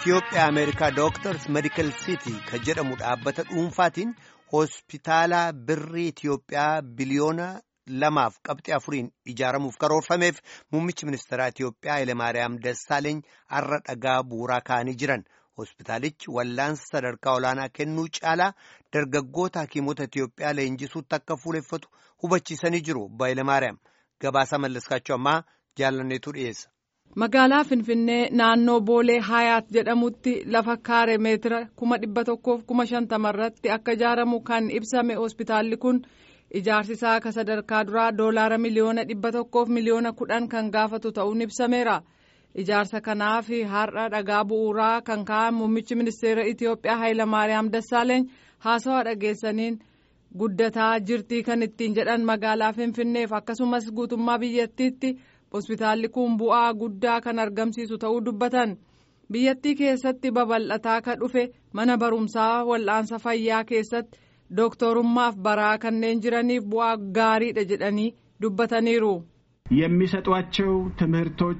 Itoophiyaa Ameerikaa Dooktars Medikal Sitii kan jedhamu dhaabbata dhuunfaatiin hospitaala birrii Itoophiyaa biliyoona lamaaf qabxii afuriin ijaaramuuf karoorfameef muummichi ministeeraa Itoophiyaa Hayilemaariyaam Dassaaleeny har'a dhagaa bu'uuraa kaa'anii jiran. Hospitaalichi wallaansa sadarkaa olaanaa kennuu caalaa dargaggoota hakiimota Itoophiyaa leenjisuutti akka fuuleffatu hubachiisanii jiru. Hayilemaariyaam gabaasaa mallaskaachuu ammaa jaalanneetu dhiyeessa. Magaalaa Finfinnee naannoo Boolee Hayaat jedhamutti lafa kaare meetira kuma dhibba tokkoof kuma shantama irratti akka ijaaramu kan ibsame hospitaalli kun ijaarsi isaa akka sadarkaa duraa doolaara miliyoona dhibba tokkoof miliyoona kudhan kan gaafatu ta'uun ibsameera. Ijaarsa kanaaf har'a dhagaa bu'uuraa kan kaa'an muummichi ministeera Itoophiyaa Hayilamaariyaam Dassaaleeny haasawaa dhageessaniin guddataa jirtii kan ittiin jedhan magaalaa Finfinneef akkasumas guutummaa biyyattiitti. hospitaalli kun bu'aa guddaa kan argamsiisu ta'uu dubbatan biyyattii keessatti babal'ataa kan dhufe mana barumsaa wal'aansa fayyaa keessatti dooktorummaaf baraa kanneen jiraniif bu'aa gaariidha jedhanii dubbataniiru. የሚሰጧቸው ትምህርቶች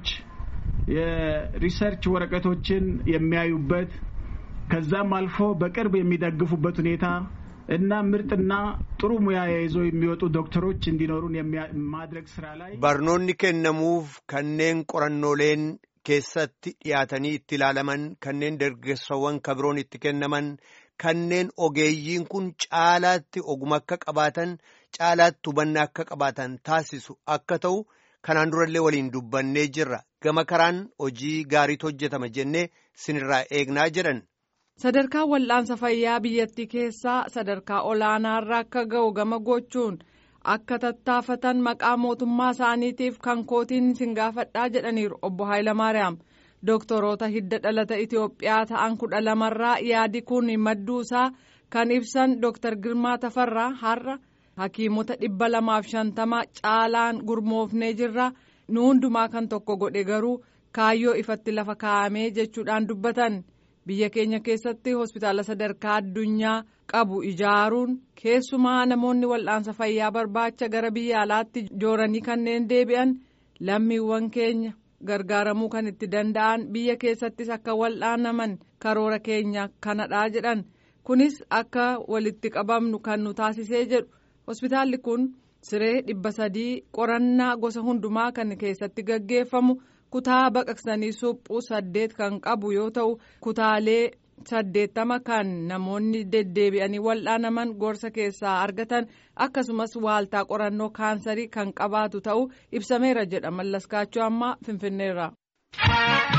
የሪሰርች ወረቀቶችን የሚያዩበት ከዛም አልፎ በቅርብ የሚደግፉበት ሁኔታ እና ምርጥና ጥሩ ሙያ ይዘው የሚወጡ ዶክተሮች እንዲኖሩን ማድረግ ስራ ላይ barnoonni kennamuuf kanneen qorannooleen keessatti dhiyaatanii itti ilaalaman kanneen dargaggeessawwan kabiroon itti kennaman kanneen ogeeyyiin kun caalaatti oguma akka qabaatan caalaatti hubannaa akka qabaatan taasisu akka ta'u kanaan durallee waliin dubbannee jirra gama karaan hojii gaariitu hojjetama jennee sinirraa eegnaa jedhan. sadarkaa wal'aansa fayyaa biyyattii keessaa sadarkaa olaanaarra akka ga'u gama gochuun akka tattaafatan maqaa mootummaa isaaniitiif kan kootiin isin gaafadhaa jedhaniiru obbo Hayilamaariyaam dooktoroota hidda dhalata Itoophiyaa ta'an kudha lamarraa yaadi kun madduu isaa kan ibsan dooktar Girmaa Tafarraa har'a hakiimota dhibba lamaaf shantama caalaan gurmoofnee jirra nu hundumaa kan tokko godhe garuu kaayyoo ifatti lafa kaa'amee jechuudhaan dubbatan. biyya keenya keessatti hospitaala sadarkaa addunyaa qabu ijaaruun keessumaa namoonni wal'aansa fayyaa barbaacha gara biyya alaatti jooranii kanneen deebi'an lammiiwwan keenya gargaaramuu kan itti danda'an biyya keessattis akka wal'aanaman karoora keenya kanadhaa jedhan kunis akka walitti qabamnu kan nu taasisee jedhu hospitaalli kun siree dhibba sadii qorannaa gosa hundumaa kan keessatti gaggeeffamu. kutaa baqaqsanii suphuu saddeet kan qabu yoo ta'u kutaalee saddeettama kan namoonni deddeebi'anii wal'aanaman gorsa keessaa argatan akkasumas waaltaa qorannoo kaansarii kan qabaatu ta'uu ibsameera jedha mallaskaachuu ammaa finfinneerra.